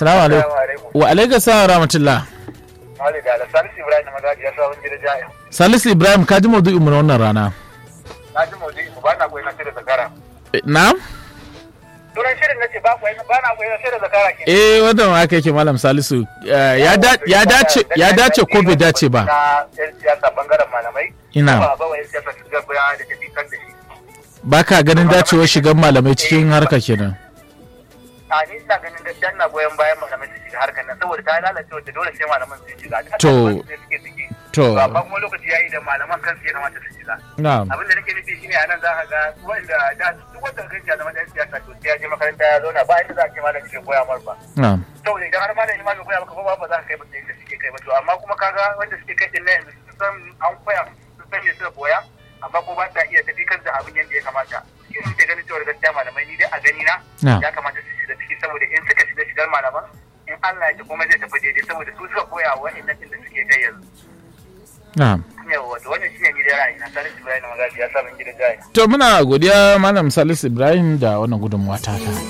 Assalamu alaikum. Wa alaikum salam rahmatullah. Ali da Salisu Ibrahim Magaji ya sabon gida jaya. Salisu Ibrahim ka ji maudu'in mu na wannan rana. Na ji maudu'i mu ba na koyi na da zakara. Na? Turan shirin na ce ba koyi ba na koyi na da zakara ke. Eh wannan ma aka yake Malam Salisu. Eh, Ya da- ya dace ya dace ko bai dace ba. Na yan siyasa bangaren malamai. Ina. Ba ba wa yan siyasa su ga bayan da tafi kan da shi. Ba ka ganin dacewar shigan malamai cikin harka kenan. A ni ina ganin gaskiya ina goyon bayan malamai su shiga harkar nan saboda ta lalace wacce dole sai malaman su shiga. To. Ɗaliban su suke ciki. To. Amma kuma lokaci yayi da malaman kansu ya kamata su shiga. Na'am. abin da nake nufi shine a nan za ka ga wanda da duk wanda kan ya zama dan siyasa to sai ya je makaranta ya zauna ba inda za a ce malam ke koya mar ba Na'am. saboda idan har malam imamin koya maka ba ba za ka kai ba sai inda suke kai ba to amma kuma kaga wanda suke kai din nan yanzu sun san an koya sun san me suka koya amma ko ba ta iya tafi kan da abin yadda ya kamata shi ne ke ganin cewa gaskiya malamai ni dai a gani na Na. ya kamata su shiga ciki saboda in suka shiga shigar malaman in Allah ya ji kuma zai tafi daidai saboda su suka koya wa wa'annan din da suke kai yanzu Na'am. yawa to wannan shine ni dai ra'ayi na sanin Ibrahim Magaji ya sa min gidan jaya To muna godiya Malam Salisu Ibrahim da wannan gudunmuwa ta ka.